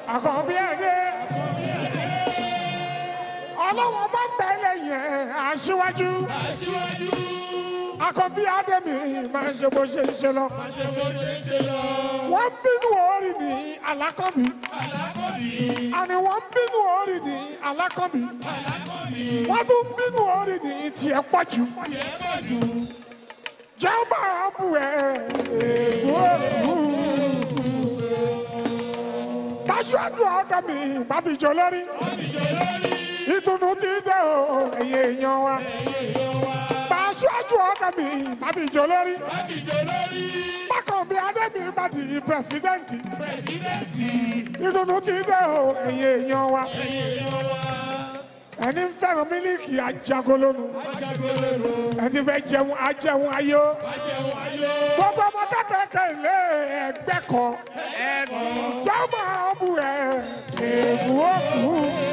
àkànbí ẹ̀dẹ́ ọlọ́wọ́n bá ń bẹ lẹ́yìn ẹ̀ aṣíwájú Aṣíwájú. àkànbí adẹ́mi máa ń ṣe bó ṣe ń ṣe lọ. Máṣe bó ṣe ṣe lọ. wọ́n ń bínú orí ní alákọ̀bí Alákọ̀bí. àní wọ́n ń bínú orí ní alákọ̀bí Alákọ̀bí. wọ́n tún ń bínú orí ní tiẹ̀ pọ̀ jù. Tiẹ̀ pọ̀ jù. jẹ́ máa bù ẹ́ èèwọ̀ Aṣáájú ọ̀gá mi bábíjọ lórí. Bábíjọ lórí. Ìtùnú ti dé o, ẹ̀yin èèyàn wa. Ẹ̀yin èèyàn wa. Aṣáájú ọ̀gá mi bábíjọ lórí. Bábíjọ lórí. Bákan bí Adébí bá di pírẹsidẹ́ǹtì. Pẹ̀sidẹ́ǹtì. Ìtùnú ti dé o, ẹ̀yin èèyàn wa. Ẹ̀yin èèyàn wa. Ẹni ń fẹ́ràn mílíkì ajagolónu. Ajagbélérò. Ẹni fẹ́ jẹun ajẹun ayó. Ajẹun ayé. Gbogbo ọmọ kékeré ilé ẹgbẹ́ kan. Ẹ̀kọ́. Jọ́mọ̀ ọ̀bù ẹ̀ èèwọ̀ kù.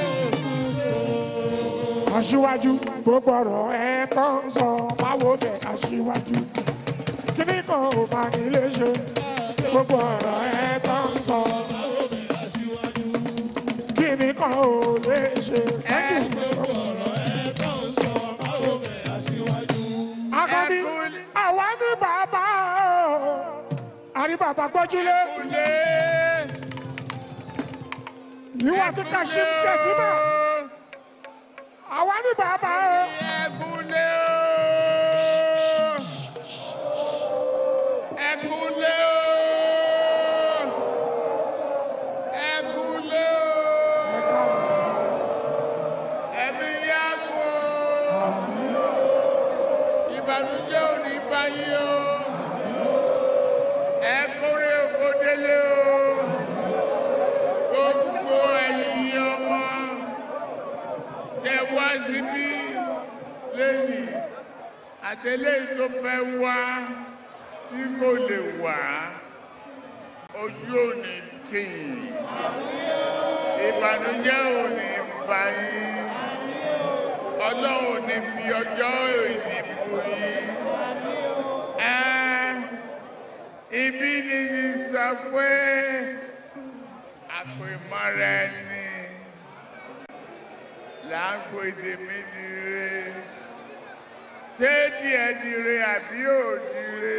Aṣíwájú gbogbo ọ̀rọ̀ ẹ̀ tó ń sọ báwo bẹ̀ aṣíwájú. Kíní kan ò bá nílé ṣe. Gbogbo ọ̀rọ̀ ẹ̀ tó ń sọ. Aṣíwájú. Kíní kan ò lè ṣe. Gbogbo ọ̀rọ̀ ẹ̀ tó ń sọ. Báwo bẹ̀ aṣíwájú. Akọni àwa ní bàbá o. Àrí bàbá gbọ́júlé. Kúlé. Ìwà tí Kashim Shettima. Àwa ní bàbá o. Ẹkúlé o. Ẹkúlé o. Ẹkúlé o. Ẹbí yá kú o. Ìbànújẹ́ ò ní báyìí o. Ẹkúrẹ́ òkòdélé o. Gbogbo ẹ̀yin ọmọ tẹ wá síbí lẹ́yìn àtẹlẹ́ tó fẹ́ wá tí kò lè wá ojú òní tì ìbànújẹ́ òní bá yín ọlọ́run ní fi ọjọ́ ìdìbò yín ẹ́ ibi ni ní sọ pé àpèmọ́ra ẹni là ń pè tèmi dire ṣé tiẹ̀ dire àbí ò dire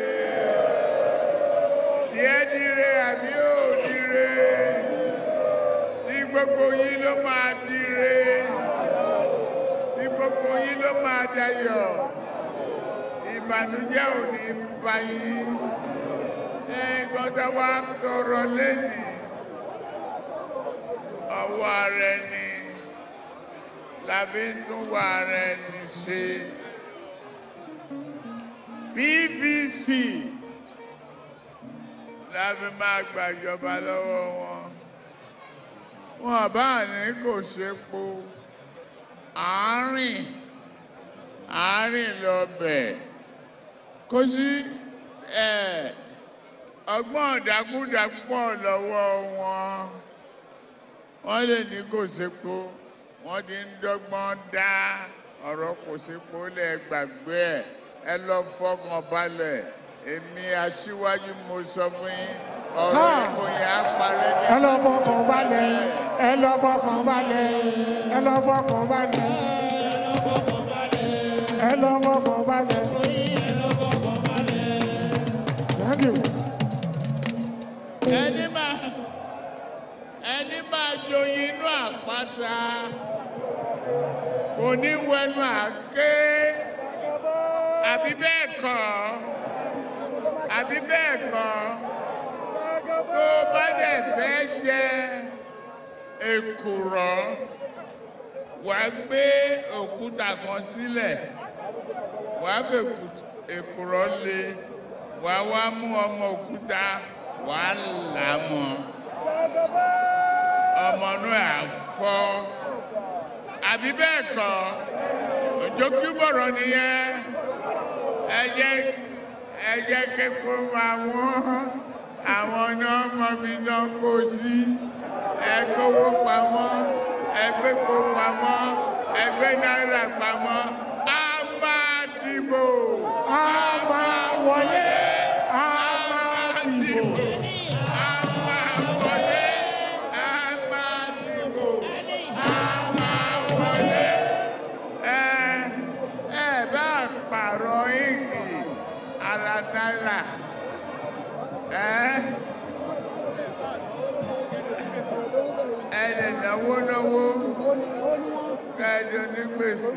tiẹ̀ dire àbí ò dire tí gbogbo yín ló máa dire tí gbogbo yín ló máa dayọ̀ ìbànújẹ́ ò ní bá yín ẹ̀ẹ́dọ́n tá a wá tọrọ lẹ́yìn ọwọ́ ara ẹni làbí tún wà ara ẹni ṣe BBC láfi máa gbàjọba lọ́wọ́ wọn wọn bá ní kò ṣepo àárín àárín lọ́bẹ̀ kò sí ẹ̀ ọgbọ́n ìdákúdàpọ̀ lọ́wọ́ wọn wọ́n lè ní kò sépo wọ́n ti ń dọ́gbọ́n dá ọ̀rọ̀ kò sépo lẹ̀ gbàgbé ẹ̀ ẹ lọ fọkàn balẹ̀ èmi aṣíwájú mo sọ fún yín ọ̀rọ̀ Ah. ìbò yẹn á parẹ́ ní ẹ lọ fọkàn balẹ̀ ẹ lọ fọkàn balẹ̀ ẹ lọ fọkàn balẹ̀ ẹ lọ fọkàn balẹ̀. Thank you. ẹni máa ẹni máa joyin inú àpáta kò ní wẹnu àké àbí bẹ́ẹ̀ kọ́ àbí bẹ́ẹ̀ kọ́ tó bá dẹ̀ fẹ́ jẹ èkùrọ́ wàá gbé òkúta kan sílẹ̀ wàá fẹ́ èkùrọ́ lé wàá wá mú ọmọ òkúta wàá là á mọ́ ọmọ náà á fọ́ àbí bẹ́ẹ̀ kọ́ òjòkú bọ̀rọ̀ nìyẹn ẹ jẹ́ ẹ jẹ́ kéko máa wọ́n àwọn náà mọ bí náà kó sí ẹ kówó pamọ́ ẹ gbépo pamọ́ ẹ gbé náírà pamọ́ á máa dìbò a máa wọlé a máa dìbò. á máa wọlé á ẹ́ ẹ lè náwó náwó kẹ́ẹ̀dì onígbèsè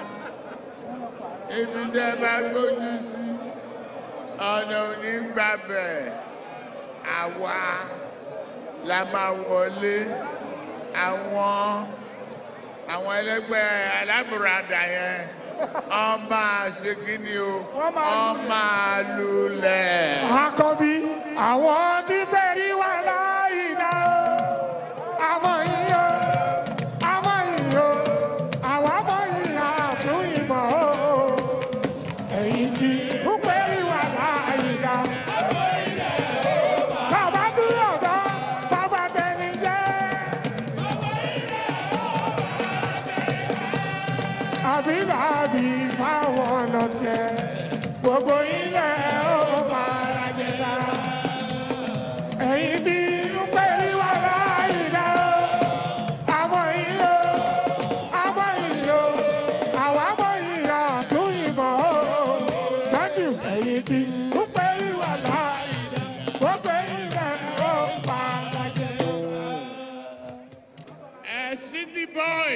ibi tẹ́ bá gbójú sí ọ̀nà òní gbàbẹ̀ àwa la máa wọlé àwọn àwọn ẹlẹgbẹ́ alábùradà yẹn ọmọ àṣekínni o ọmọ àlùlẹ̀. Àkọ́bí àwọn tí bẹ̀rí wà láàyè náà. Àwọn yìí o, àwọn yìí o, àwọn ọmọ yìí àtún ìmọ̀ o. Ẹ̀yin tí ń bẹ̀rí wà láàyè náà. Bàbá dúró tán, bàbá tẹni jẹ́. Àbí bàbí fáwọn ọ̀nà tẹ. Gbogbo ilẹ̀ ó máa jẹ lára. Ẹ̀yin tí ń pèrí wà láàyè náà. Àwọn yìí o, àwọn yìí o, àwọn àmọ́ yìí àtún ìmọ̀ o. Thank you. Ẹ̀yin tí ń pèrí wà láàyè náà. Gbogbo ilẹ̀ ó máa jẹ lára. ẹ city boy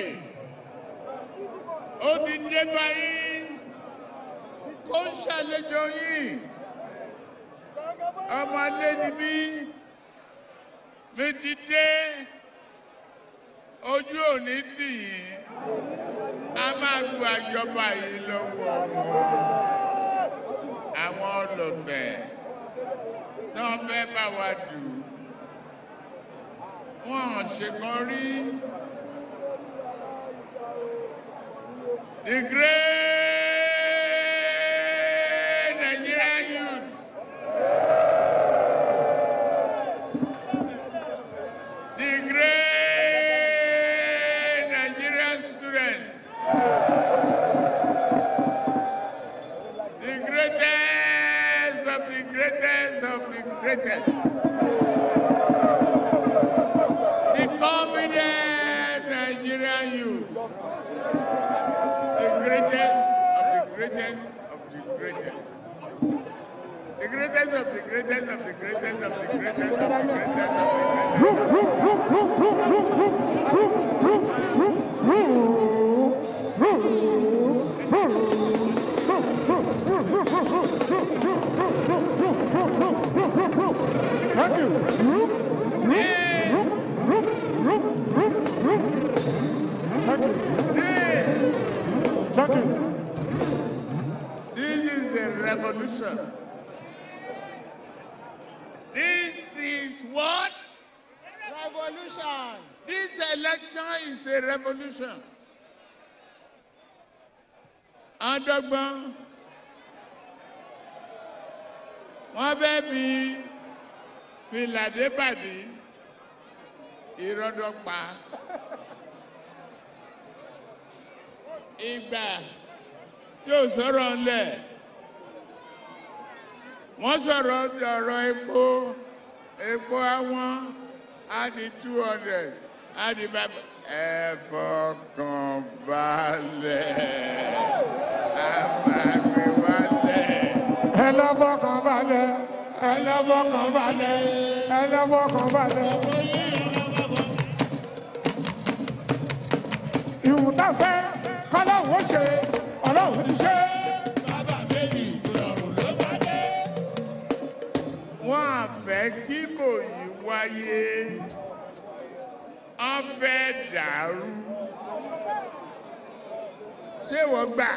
ó ti dé báyìí kó ń ṣàlejò yìí ọmọlé ni mí mi ti dé ojú òní tì yín a máa gba ìjọba yìí lọ́wọ́ wọn àwọn ọlọ́bẹ̀ náà fẹ́ bá wa dù wọ́n ṣèkan rí. The great Nigerian youth. The great Nigerian students. The greatest of the greatest of the greatest. The confident Nigerian youth. The greatest of the greatest of the greatest. The greatest of the greatest of the greatest of the greatest of the greatest of the greatest. Thank you. Thank you. This, Thank you. this is a revolution. This is what? Revolution. This election is a revolution. Adọ́gbọ́n wọ́n fẹ́ fi filadébàdì ìrọ́dọ́gba ìgbà tí ò sọ̀rọ̀ ńlẹ̀ wọ́n sọ̀rọ̀ ọ̀rọ̀ epo epo àwọn á di two hundred á di bàbá ẹ fọkàn balẹ̀ á máa gbé wálẹ̀. Ẹ lọ fọkàn balẹ̀, ẹ lọ fọkàn balẹ̀, ẹ lọ fọkàn balẹ̀. Ìwùtá fẹ́ kọ́lọ́hún ó ṣe, ọlọ́run ti ṣe. Bàbá bèbí ìrọ̀rùn ló bá dé. Wọ́n á fẹ́ kí kò yí wáyé. Wọ́n fẹ́ dàrú. Ṣé wọ́n gbà?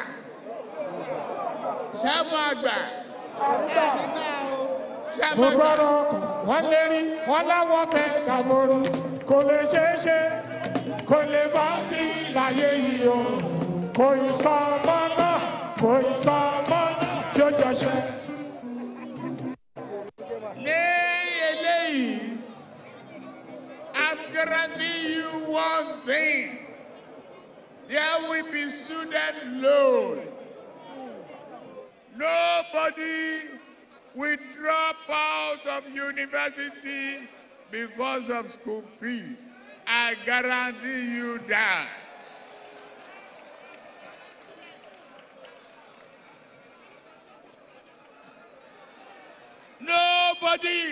Ṣé wọ́n gbà? Nígbà o. Ṣé Mo wọ́n gbà? gbọ́dọ̀ ọkàn, wọ́n lérí, wọ́n láwọn fẹ́ dàmọ́rú. Kò lè ṣeé ṣe, kò lè bá sí láyé yìí o. Kò ì sọ ọmọ náà, kò ì sọ ọmọ náà tí ó jọ ṣe. Ní eléyìí, I'm guaranteeing you one thing. There will be student loan. Nobody will drop out of university because of school fees. I guarantee you that. Nobody